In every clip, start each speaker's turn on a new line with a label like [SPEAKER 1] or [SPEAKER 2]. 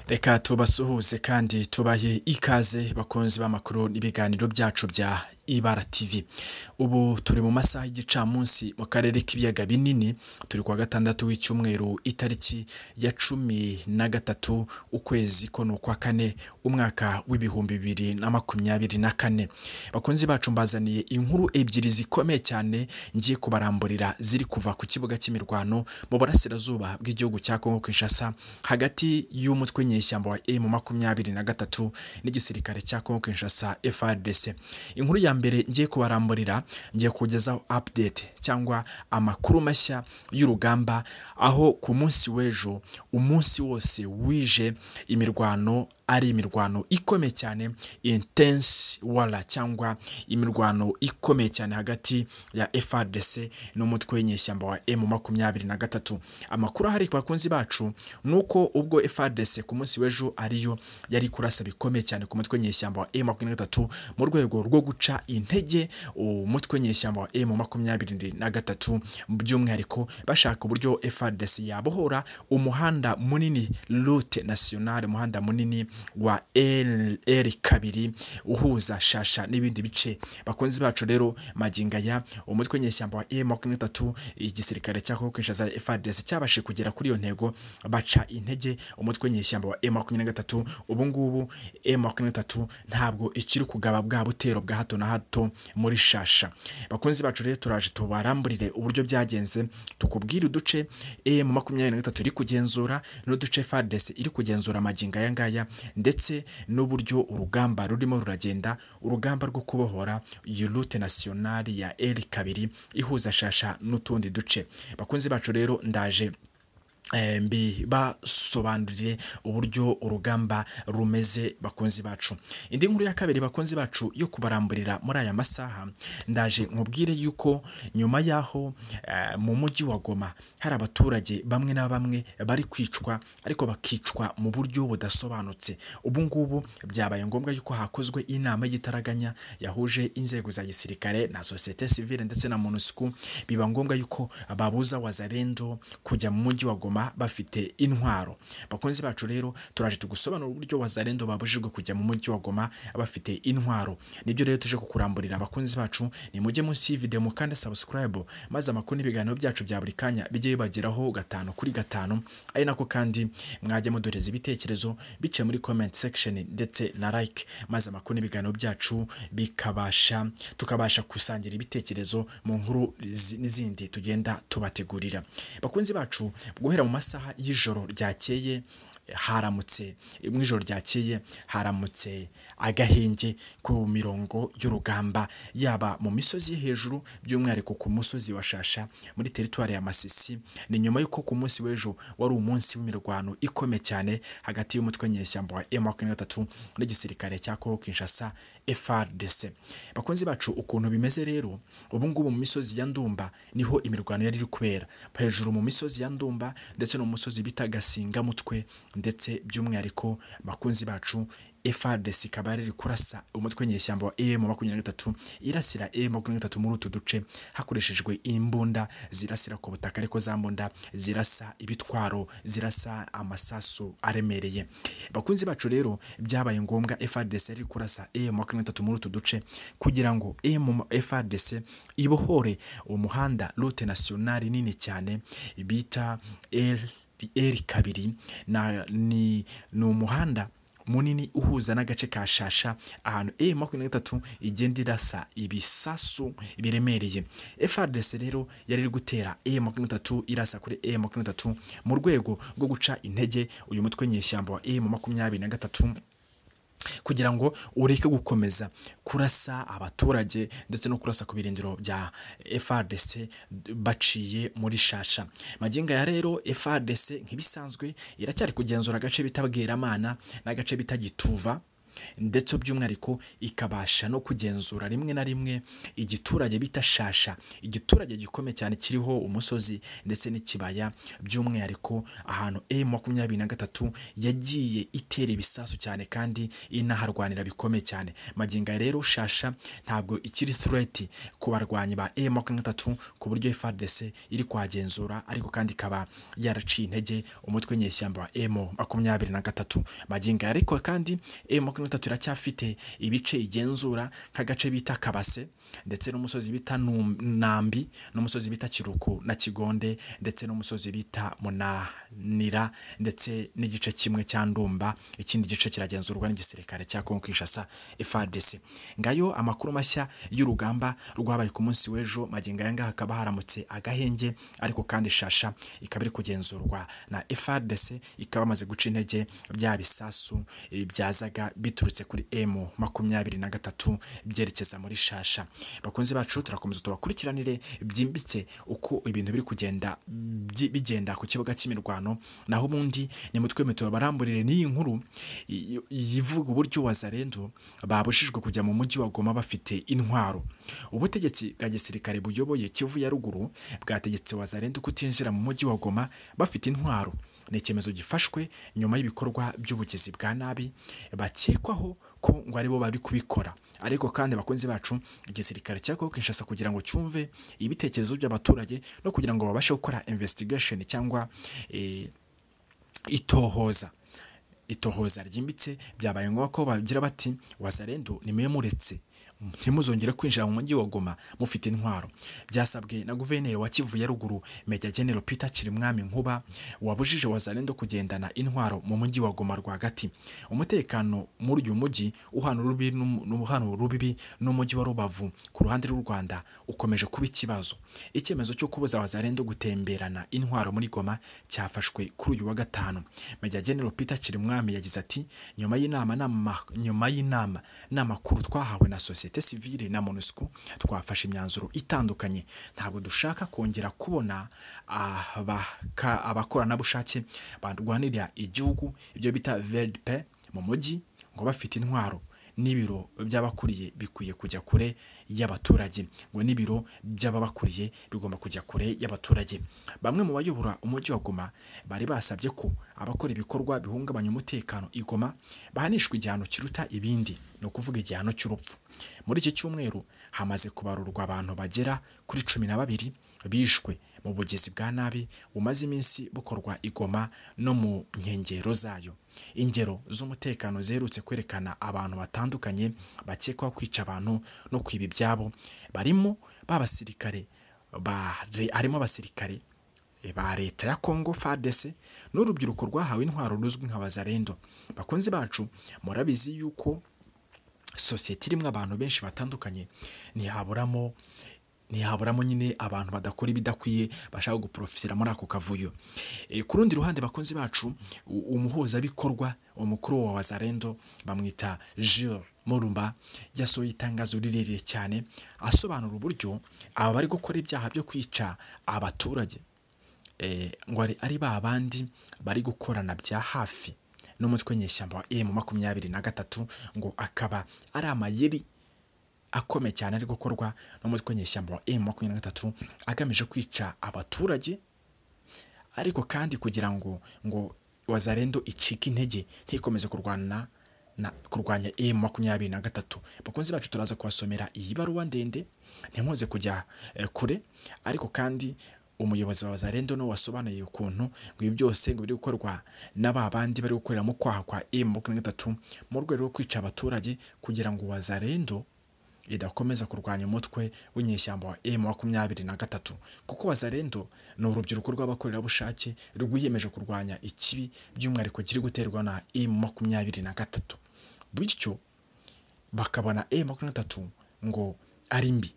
[SPEAKER 1] reka tubasuhuze kandi tubahe ikaze bakunzi b'amakuru n'ibiganiro byacu bya ibara tivi ubu turi mu masaha y'igicamunsi mu karere k'ibiyaga binini turi kuwa gatandatu w'icyumweru itariki ya cumi na gatatu ukwezi ko ni ukwa kane umwaka w'ibihumbi bibiri na makumyabiri na kane bakunzi bacu mbazaniye inkuru ebyiri zikomeye cyane ngiye kubaramburira ziri kuva ku kibuga cy'imirwano mu burasirazuba bw'igihugu cya kongo kinshasa hagati y'umutwe nyeshyamba wa emu makumyabiri na gatatu n'igisirikare cya kongo kinshasa frdc inkuru ya mbere ngiye kubaramburira ngiye kugezaho update cyangwa amakuru mashya y'urugamba aho ku munsi w'ejo umunsi wose wije imirwano ari imirwano ikomeye cyane intense wara cyangwa imirwano ikomeye cyane hagati ya FRDC n'umutwe w'inyeshyamba wa M makumyabiri na gatatu amakuru ahari ku bakunzi bacu ni uko ubwo FRDC ku munsi w'ejo ariyo yari kurasa bikomeye cyane ku mutwe w'inyeshyamba wa M makumyabiri na gatatu mu rwego rwo guca intege umutwe w'inyeshyamba wa M makumyabiri na gatatu by'umwihariko bashaka uburyo FRDC yabohora umuhanda munini route nationale umuhanda munini wa LR kabiri uhuza shasha n'ibindi bice bakunzi bacu rero magingaya umutwe w'inyeshyamba wa M makumyabiri gatatu igisirikare cya Kongo Kinshasa FARDC cyabashije kugera kuri iyo ntego baca intege umutwe w'inyeshyamba wa M makumyabiri gatatu ubu ngubu M makumyabiri gatatu ntabwo ikiri kugaba bwa butero bwa hato na hato muri shasha bakunzi bacu rero turaje tubaramburire uburyo byagenze tukubwire uduce M makumyabiri gatatu iri kugenzura n'uduce FARDC iri kugenzura maginga aya ngaya ndetse n'uburyo urugamba rurimo ruragenda urugamba rwo kubohora iyi rute nasiyonari ya eri kabiri ihuza shasha n'utundi duce bakunzi bacu rero ndaje mbibasobanurire uburyo urugamba rumeze bakunzi bacu indi nkuru ya kabiri bakunzi bacu yo kubaramburira muri aya masaha ndaje nkubwire yuko nyuma y'aho mu mujyi wa goma hari abaturage bamwe na bamwe bari kwicwa ariko bakicwa mu buryo budasobanutse ubu ngubu byabaye ngombwa yuko hakozwe inama y'igitaraganya yahuje inzego za gisirikare na sosiyete sivile ndetse na monusco biba ngombwa yuko babuza wazarendo kujya mu mujyi wa goma bafite intwaro bakunzi bacu rero turaje tugusobanura uburyo wazarendo babujijwe kujya mu mujyi wa goma bafite intwaro nibyo rero tuje kukuramburira abakunzi bacu ni mujye munsi y'ivideo mukanda subscribe maze amakuru n'ibiganiro byacu bya buri kanya bijye bibageraho gatanu kuri gatanu ari nako kandi mwajya mudoreza ibitekerezo biciye muri comment section ndetse na like maze amakuru n'ibiganiro byacu bikabasha tukabasha gusangira ibitekerezo mu nkuru n'izindi tugenda tubategurira bakunzi bacu guhera mu masaha y'ijoro ryakeye haramutse mu ijoro ryakeye haramutse agahenge ku mirongo y'urugamba yaba mu misozi hejuru by'umwihariko ku musozi wa shasha muri teritwari ya masisi ni nyuma y'uko ku munsi w'ejo wari umunsi w'imirwano ikomeye cyane hagati y'umutwe nyeshyamba wa emu makumyabiri na gatatu n'igisirikare cya kongo kinshasa frdc bakunzi bacu ukuntu bimeze rero ubu ngubu mu misozi ya ndumba niho imirwano yari iri kubera hejuru mu misozi ya ndumba ndetse no mu musozi bita gasingamutwe ndetse by'umwihariko bakunzi bacu FARDC ikaba iri kurasa umutwe nyeshyamba wa EM makumyabiri na gatatu irasira EM makumyabiri na gatatu muri utu duce hakoreshejwe imbunda zirasira ku butaka ariko za mbunda zirasa ibitwaro zirasa amasasu aremereye bakunzi bacu rero byabaye ngombwa FARDC yari kurasa EM makumyabiri na gatatu muri utu duce kugira ngo EM FARDC ibohore umuhanda route nationale nini cyane bita L kabiri ni umuhanda munini uhuza n'agace ka shasha ahantu e makumyabiri na gatatu igenda irasa ibisasu biremereye FRDC rero yari iri gutera e makumyabiri na gatatu irasa kuri e makumyabiri na gatatu mu rwego rwo guca intege uyu mutwe nyeshyamba wa e makumyabiri na gatatu kugira ngo ureke gukomeza kurasa abaturage ndetse no kurasa ku birindiro bya FRDC baciye muri shasha maginga ya rero FRDC nk'ibisanzwe iracyari kugenzura agace bita Bweramana n'agace bita Gituva ndetse by'umwihariko ikabasha no kugenzura rimwe na rimwe igiturage bita shasha igiturage gikomeye cyane kiriho umusozi ndetse n'ikibaya by'umwihariko ahantu emu makumyabiri na gatatu yagiye itera ibisasu cyane kandi inaharwanira bikomeye cyane magingo aya rero shasha ntabwo ikiri threat ku barwanyi ba emu makumyabiri na gatatu ku buryo FARDC iri kuhagenzura ariko kandi ikaba yaraciye intege umutwe nyeshyamba wa emu makumyabiri na gatatu magingo aya ariko kandi emu makumyabiri na gatatu iracyafite ibice igenzura nk'agace bita kabase ndetse n'umusozi bita Num- nambi n'umusozi bita kiruku na kigonde ndetse n'umusozi bita munanira ndetse n'igice kimwe cya ndumba ikindi gice kiragenzurwa n'igisirikare cya kongo kinshasa FARDC ngayo amakuru mashya y'urugamba rwabaye ku munsi w'ejo magingo aya ngaha hakaba haramutse agahenge ariko kandi shasha ikaba iri kugenzurwa na FARDC ikaba yamaze guca intege bya bisasu eh, byazaga biturutse kuri M makumyabiri na gatatu byerekeza muri shasha bakunzi bacu turakomeza tubakurikiranire byimbitse uko ibintu biri kugenda byi- bigenda ku kibuga cy'imirwano naho ubundi nimutwe mwe tubaramburire n'iyi nkuru y- y- yivuga uburyo wazarendo babujijwe kujya mu mujyi wa Goma bafite intwaro ubutegetsi bwa gisirikare buyoboye Kivu ya ruguru bwategetse wazarendo kutinjira mu mujyi wa Goma bafite intwaro ni icyemezo gifashwe nyuma y'ibikorwa by'ubugizi bwa nabi bakekwaho ko ngo aribo bari kubikora ariko kandi abakunzi bacu igisirikare cya Kongo Kinshasa kugira ngo cyumve ibitekerezo by'abaturage no kugira ngo babashe gukora investigation cyangwa eh, itohoza itohoza ryimbitse byabaye ngombwa ko bagira bati wazarendo nimwe muretse ntimuzongere kwinjira mu mujyi wa Goma mufite intwaro byasabwe na guverineri wa Kivu ya ruguru Major General Peter Kirimwami Nkuba wabujije wazarendo kugendana intwaro mu mujyi wa Goma rwagati umutekano muri uyu mujyi uhana urubi n'um- n'uhana urubibi n'umujyi wa Rubavu ku ruhande rw'u Rwanda ukomeje kuba ikibazo icyemezo cyo kubuza wazarendo gutemberana intwaro muri Goma cyafashwe kuri uyu wa gatanu Major General Peter Kirimwami yagize ati nyuma y'inama n'ama- nyuma y'inama n'amakuru twahawe na societe civile na MONUSCO twafashe imyanzuro itandukanye ntabwo dushaka kongera kubona abaka- abakoranabushake barwanirira igihugu ibyo bita VLP mu mujyi ngo bafite intwaro n'ibiro by'abakuriye bikwiye kujya kure y'abaturage ngo n'ibiro by'ababakuriye bigomba kujya kure y'abaturage bamwe mu bayobora umujyi wa Goma bari basabye ko abakora ibikorwa bihungabanya umutekano i Goma bahanishwa igihano kiruta ibindi ni ukuvuga igihano cy'urupfu muri iki cyumweru hamaze kubarurwa abantu bagera kuri cumi na babiri bishwe mu bugizi bwa nabi bumaze iminsi bukorwa i Goma no mu nkengero zayo ingero z'umutekano ziherutse kwerekana abantu batandukanye bakekwaho kwica abantu no kwiba ibyabo barimo ba basirikare ba harimo abasirikare ba leta ya Congo FARDC n'urubyiruko rwahawe intwaro ruzwi nka bazarendo bakunzi bacu murabizi yuko sosiyete irimo abantu benshi batandukanye ntihaburamo ntihaburamo nyine abantu badakora ibidakwiye bashaka guprofitira muri ako kavuyo Eh, ku rundi ruhande bakunzi bacu u- umuhuzabikorwa umukuru wa wazarendo bamwita Jules Murumba yasohoye itangazo rirerire cyane asobanura uburyo aba bari gukora ibyaha byo kwica abaturage eh, ngo ari- ari ba bandi bari gukorana bya hafi n'umutwe nyeshyamba wa emu makumyabiri na gatatu ngo akaba ari amayeri akomeye cyane ari gukorwa n'umutwe nyeshyamba wa emu makumyabiri na gatatu agamije kwica abaturage ariko kandi kugira ngo ngo wazarendo icike intege ntikomeze kurwana na kurwanya emu makumyabiri na gatatu bakunzi bacu turaza kubasomera iyi baruwa ndende ntimuze kujya eh, kure ariko kandi umuyobozi wa wazarendo niwe wasobanuye ukuntu ngo ibi byose ngo biri gukorwa na ba bandi bari gukorera mu kwaha kwa emu makumyabiri na gatatu mu rwego rwo kwica abaturage kugira ngo wazarendo idakomeza kurwanya umutwe w'inyeshyamba wa M makumyabiri na gatatu kuko wazarendo ni urubyiruko rw'abakorerabushake rwiyemeje kurwanya ikibi by'umwihariko kiri guterwa na M makumyabiri na gatatu bityo bakabona M makumyabiri na gatatu ngo ari mbi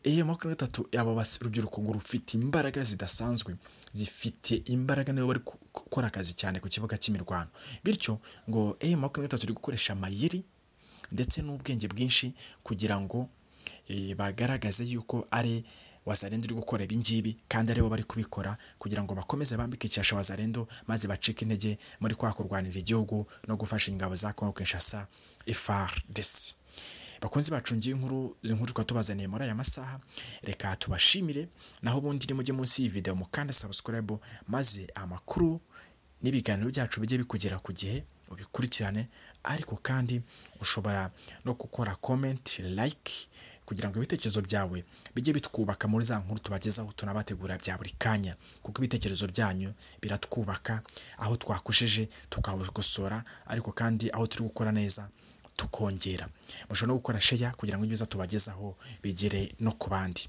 [SPEAKER 1] M makumyabiri na gatatu aba bas- urubyiruko ngo rufite imbaraga zidasanzwe zifite imbaraga nibo bari ku- gukora akazi cyane ku kibuga cy'imirwano bityo ngo M makumyabiri na gatatu iri gukoresha amayeri ndetse n'ubwenge bwinshi kugira ngo eh, bagaragaze yuko ari wazarendo uri gukora ibingibi kandi aribo bari kubikora kugira ngo bakomeze bambike icyasha wazarendo maze bacike intege muri kwa kurwanira igihugu no gufasha ingabo za Congo Kinshasa FARDC bakunzi bacu ngiye inkuru inkuru tukaba tubazaniye muri aya masaha reka tubashimire naho ubundi ni mujye munsi y'iyi video mukanda subscribe maze amakuru n'ibiganiro byacu bijye bikugera ku gihe ubikurikirane ariko kandi ushobora no gukora comment like kugira ngo ibitekerezo byawe bijye bitwubaka muri za nkuru tubagezaho tunabategura bya buri kanya kuko ibitekerezo byanyu biratwubaka aho twakojeje tukabikosora ariko kandi aho turi gukora neza tukongera mushobora no gukora sheya kugira ngo ibyiza tubagezaho bigere no ku bandi